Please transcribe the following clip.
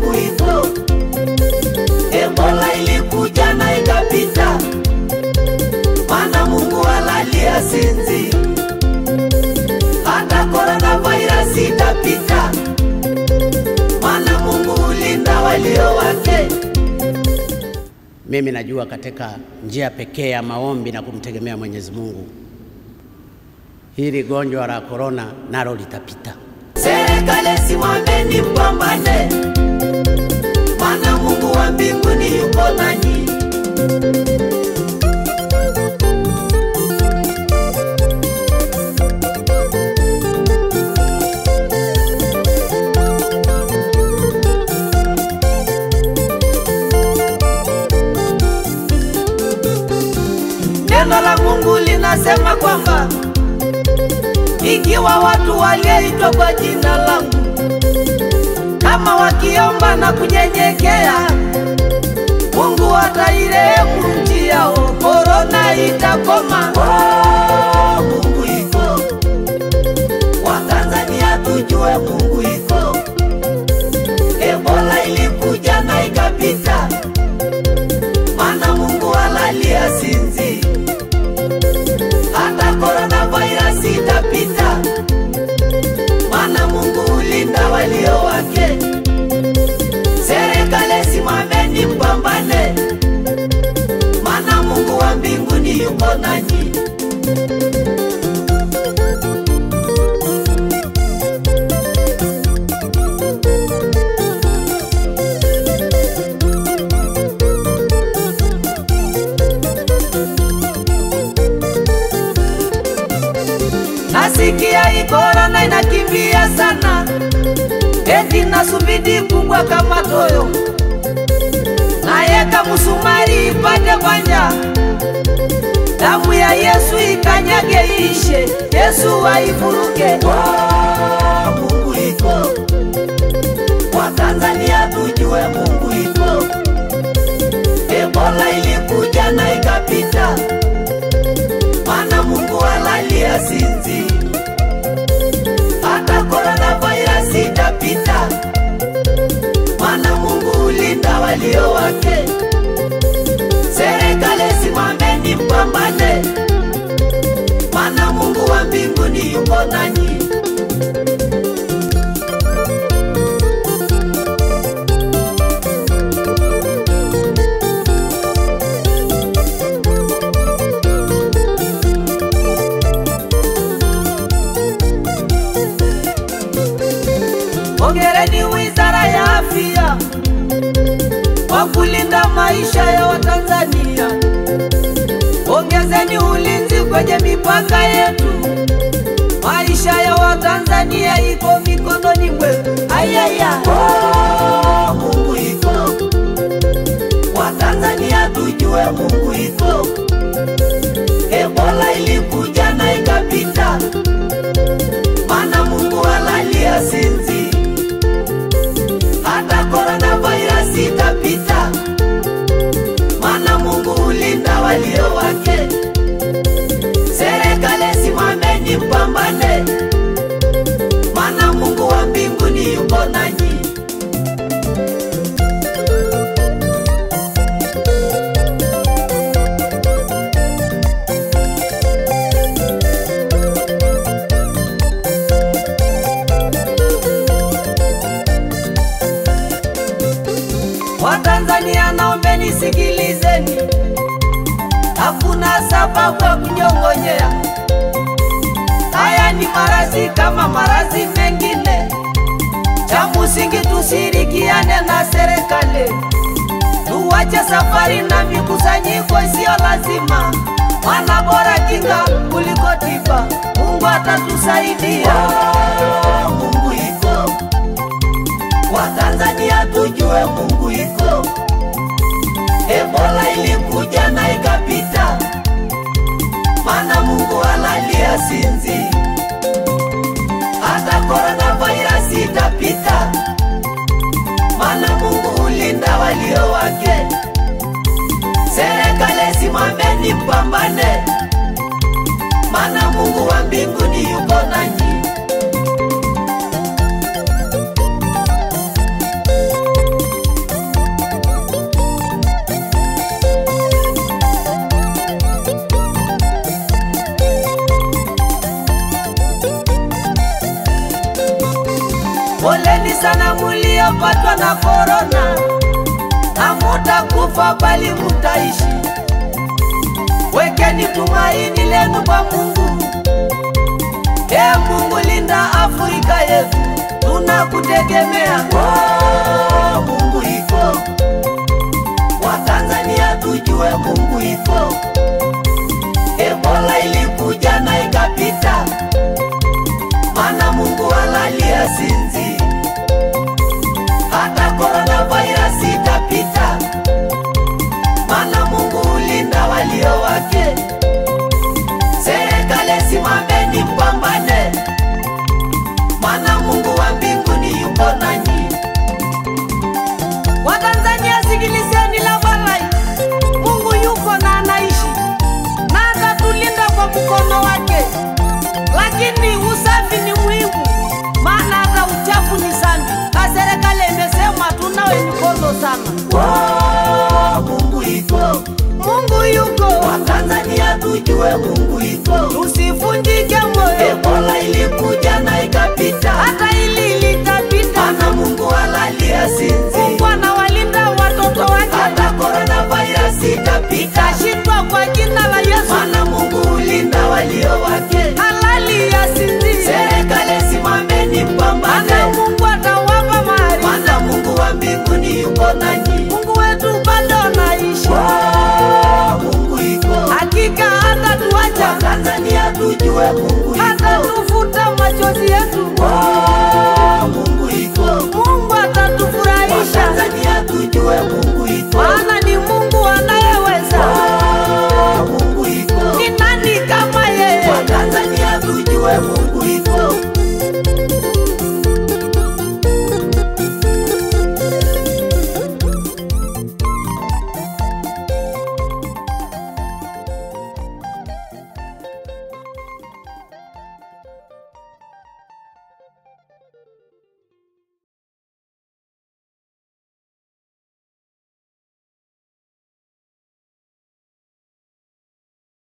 Mungu iko. Ebola ilikuja na ikapita, maana Mungu halalia sinzi. Hata coronavirus itapita, maana Mungu hulinda walio wake. Mimi najua katika njia pekee ya maombi na kumtegemea Mwenyezi Mungu, hili gonjwa la korona nalo litapita. Serikali simameni, mpambane, maana Mungu wa mbinguni yuko nanyi. Neno la Mungu linasema kwamba ikiwa watu walioitwa kwa jina langu kama wakiomba na kunyenyekea, Mungu atairehemu nchi yao, korona itakoma. Oh, Mungu iko, Watanzania tujue Mungu iko. Ebola ilikuja na ikapita, maana Mungu halalia sinzi. Hata coronavirus itapita, maana Mungu hulinda walio wake. Serikali simameni, mpambane, maana Mungu wa mbinguni yuko nanyi. Nasikia hii korona inakimbia sana, eti na subidi kubwa kama toyo, nayeka musumari ipate kwanja, damu ya Yesu ikanyage ishe, Yesu aivuruge. Oh, Mungu iko, Watanzania tujue Mungu iko. Ebola ilikuja na ikapita maana Mungu halalia sinzi. Hata coronavirus itapita, maana Mungu hulinda walio wake. Serikali simameni, mpambane, maana Mungu wa mbinguni yuko nanyi. Hongereni Wizara ya Afya kwa kulinda maisha ya Watanzania. Ongezeni ulinzi kwenye mipaka yetu. Maisha ya Watanzania iko mikononi mwetu. Ayaya, oh, Mungu iko. Watanzania tujue Mungu iko. Ebola ilikuja na ikapita, maana Mungu halalia sinzi. Hata coronavirus itapita, maana Mungu hulinda walio wake. Serikali simameni, mpambane, maana Mungu wa mbinguni yuko nanyi. Watanzania naombeni sikilizeni, hakuna sababu ya kunyong'onyea. Haya ni maradhi kama maradhi mengine, cha msingi tusirikiane na serikali, tuwache safari na mikusanyiko isiyo lazima, maana bora kinga kuliko tiba. Mungu atatusaidia. Oh, Mungu iko Watanzania tujue Mungu iko. Ebola ilikuja na ikapita, maana Mungu halalia sinzi. Hata coronavirus itapita, maana Mungu hulinda walio wake. Serikali simameni, mpambane, maana Mungu wa mbinguni yuko nanyi. mtagonjwa na korona, hamutakufa bali mutaishi. Wekeni tumaini lenu kwa Mungu. Ee Mungu, linda Afrika yetu, tunakutegemea. Oh, Mungu iko, Watanzania tujue Mungu iko. Ebola ilikuja na ikapita, mana Mungu alalia sinzi. Hata coronavirus itapita, mana Mungu ulinda walio wake. Serikali simameni, mpambane, mana Mungu wa mbinguni yuko nanyi. Watanzania sikilizeni la balai, Mungu yuko na anaishi na atatulinda kwa mkono wake, lakini usafi ni muhimu, maana hata uchafu ni zambi, na serikali imesema tunawe mikono sana. Oh, Mungu iko, Mungu yuko, Watanzania tujue Mungu iko, tusivunjike moyo. Ebola ilikuja na ikapita, hata ili litapita, maana Mungu alalia sinzi